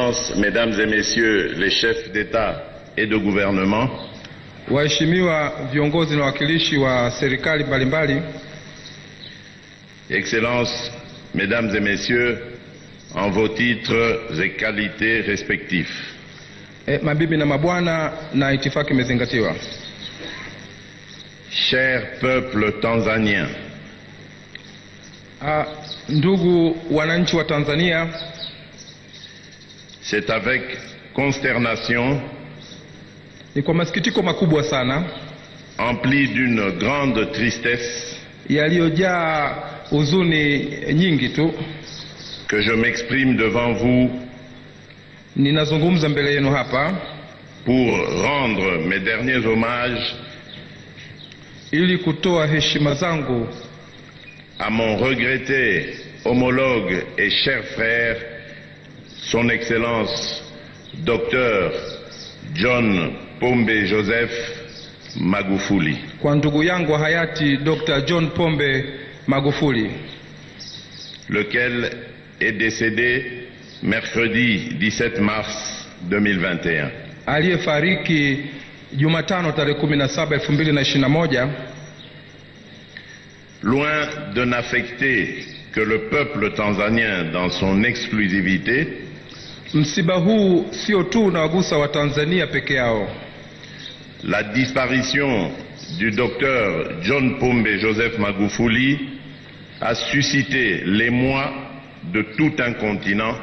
Mesdames et Messieurs les chefs d'État et de gouvernement, Waheshimiwa viongozi na wawakilishi wa serikali mbalimbali, Excellences, Mesdames et Messieurs, en vos titres et qualités respectifs, e, mabibi na mabwana, na itifaki imezingatiwa. cher peuple tanzanien, Ah, ndugu wananchi wa Tanzania, c'est avec consternation, ni kwa masikitiko makubwa sana empli d'une grande tristesse, yaliyojaa huzuni nyingi tu que je m'exprime devant vous ninazungumza mbele yenu hapa pour rendre mes derniers hommages ili kutoa heshima zangu à mon regretté homologue et cher frère, Son Excellence Dr John Pombe Joseph Magufuli, kwa ndugu yangu wa hayati Dr. John Pombe Magufuli lequel est décédé mercredi 17 mars 2021. aliyefariki Jumatano tarehe 17 2021 Loin de n'affecter que le peuple tanzanien dans son exclusivité, Msiba huu sio tu unawagusa Watanzania peke yao, la disparition du docteur John Pombe Joseph Magufuli a suscité l'émoi de tout un continent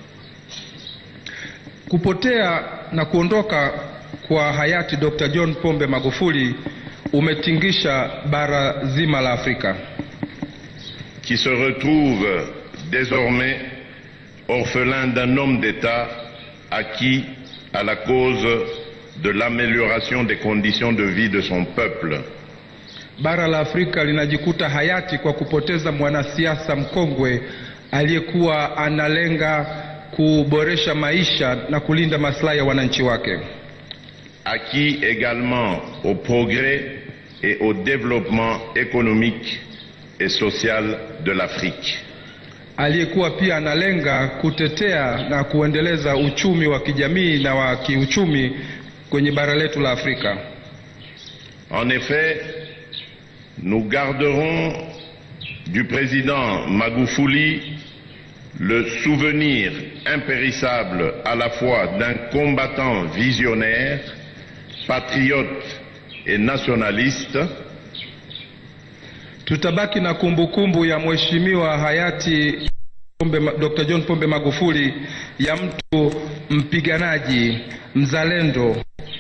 kupotea na kuondoka kwa hayati Dr. John Pombe Magufuli umetingisha bara zima la Afrika qui se retrouve désormais orphelin d'un homme d'État acquis à la cause de l'amélioration des conditions de vie de son peuple. bara la Afrika linajikuta hayati kwa kupoteza mwanasiasa mkongwe aliyekuwa analenga kuboresha maisha na kulinda maslahi ya wananchi wake, acquis également au progrès et au développement économique et social de l'Afrique. aliyekuwa pia analenga kutetea na kuendeleza uchumi wa kijamii na wa kiuchumi kwenye bara letu la Afrika. En effet, nous garderons du président Magoufouli le souvenir impérissable à la fois d'un combattant visionnaire, patriote et nationaliste, Tutabaki na kumbukumbu ya mheshimiwa hayati Pombe, Dr. John Pombe Magufuli ya mtu mpiganaji mzalendo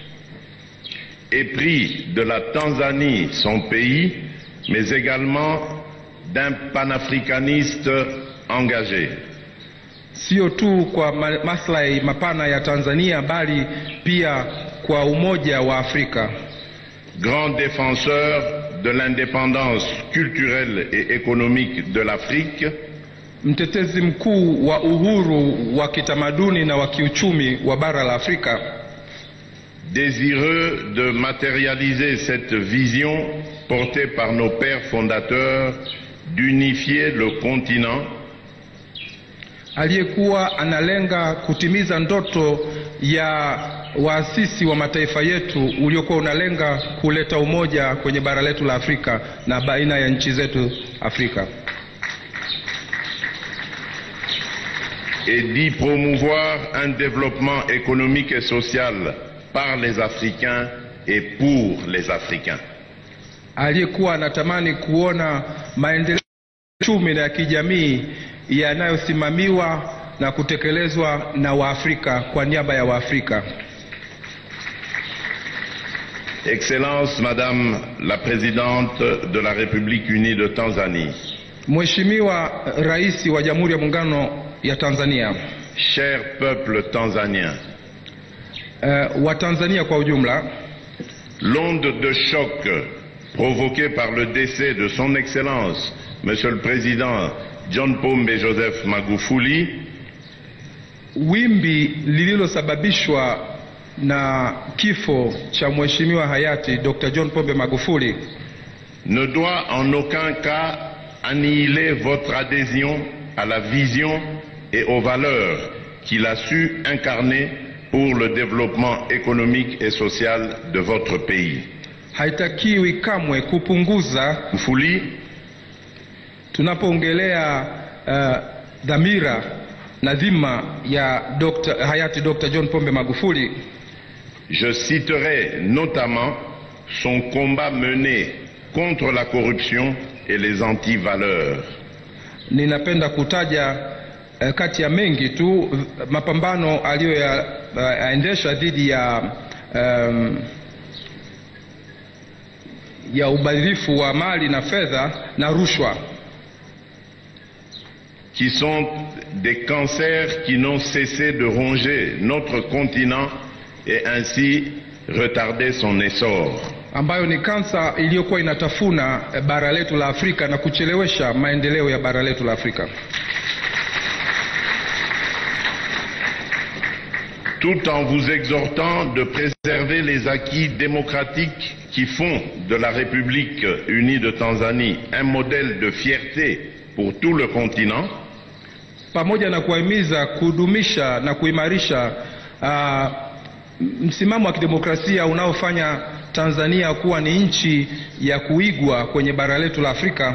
épris de la Tanzanie, son pays, mais également d'un panafricaniste engagé. sio tu kwa ma- maslahi mapana ya Tanzania bali pia kwa umoja wa Afrika. grand défenseur de l'indépendance culturelle et économique de l'Afrique, Mtetezi mkuu wa uhuru wa kitamaduni na wa kiuchumi wa bara la Afrika, désireux de matérialiser cette vision portée par nos pères fondateurs d'unifier le continent aliyekuwa analenga kutimiza ndoto ya waasisi wa mataifa yetu uliokuwa unalenga kuleta umoja kwenye bara letu la Afrika na baina ya nchi zetu Afrika, et d'y promouvoir un développement économique et social par les Africains et pour les Africains. aliyekuwa anatamani kuona maendeleo ya uchumi na ya kijamii yanayosimamiwa na kutekelezwa na Waafrika kwa niaba ya Waafrika. Excellence Madame la Présidente de la République unie de Tanzanie, Mheshimiwa Rais wa Jamhuri ya Muungano ya Tanzania, cher peuple tanzanien, uh, wa Tanzania kwa ujumla, L'onde de choc provoquée par le décès de son Excellence, Monsieur le Président John Pombe Joseph Magufuli, wimbi lililosababishwa na kifo cha Mheshimiwa hayati Dr. John Pombe Magufuli ne doit en aucun cas annihiler votre adhésion à la vision et aux valeurs qu'il a su incarner pour le développement économique et social de votre pays. Haitakiwi kamwe kupunguza Mfuli, tunapoongelea uh, dhamira na dhima ya Dr. hayati Dr. John Pombe Magufuli. je citerai notamment son combat mené contre la corruption et les antivaleurs. Ninapenda kutaja uh, kati ya mengi tu uh, mapambano aliyoyaendesha uh, dhidi ya um, ya ubadhirifu wa mali na fedha na rushwa qui sont des cancers qui n'ont cessé de ronger notre continent et ainsi retarder son essor. ambayo ni kansa iliyokuwa inatafuna eh, bara letu la Afrika na kuchelewesha maendeleo ya bara letu la Afrika, Tout en vous exhortant de préserver les acquis démocratiques qui font de la République unie de Tanzanie un modèle de fierté pour tout le continent, pamoja na kuwahimiza kudumisha na kuimarisha uh, msimamo wa kidemokrasia unaofanya Tanzania kuwa ni nchi ya kuigwa kwenye bara letu la Afrika.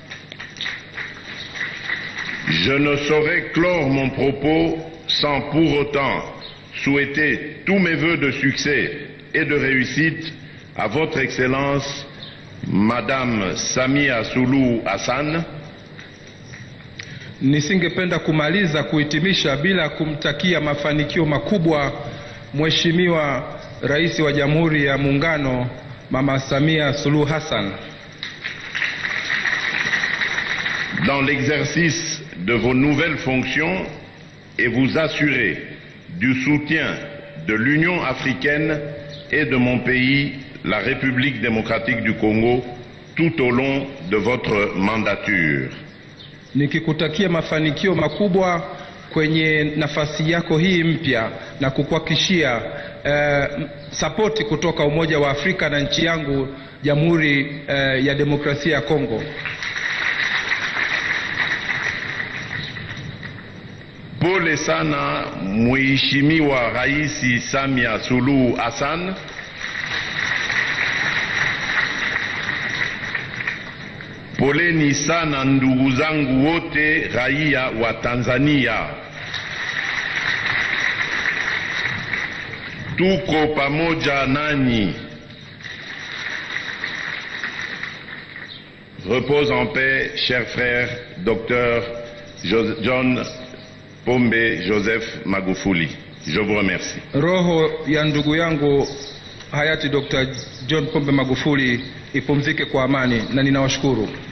je ne saurais clore mon propos sans pour autant souhaiter tous mes voeux de succès et de réussite à votre Excellence, Madame Samia Suluhu Hassan, Nisingependa kumaliza kuhitimisha bila kumtakia mafanikio makubwa Mheshimiwa Rais wa Jamhuri ya Muungano Mama Samia Suluhu Hassan dans l'exercice de vos nouvelles fonctions et vous assurer du soutien de l'Union africaine et de mon pays, la République démocratique du Congo, tout au long de votre mandature. nikikutakia mafanikio makubwa kwenye nafasi yako hii mpya na kukuhakikishia eh, sapoti kutoka Umoja wa Afrika na nchi yangu Jamhuri eh, ya Demokrasia ya Kongo. Pole sana Mheshimiwa Rais Samia Suluhu Hassan. Poleni sana ndugu zangu wote raia wa Tanzania. Tuko pamoja nanyi. Repose en paix, cher frère Dr. Jo- John Pombe Joseph Magufuli. Je vous remercie. Roho ya ndugu yangu hayati Dr. John Pombe Magufuli ipumzike kwa amani na ninawashukuru.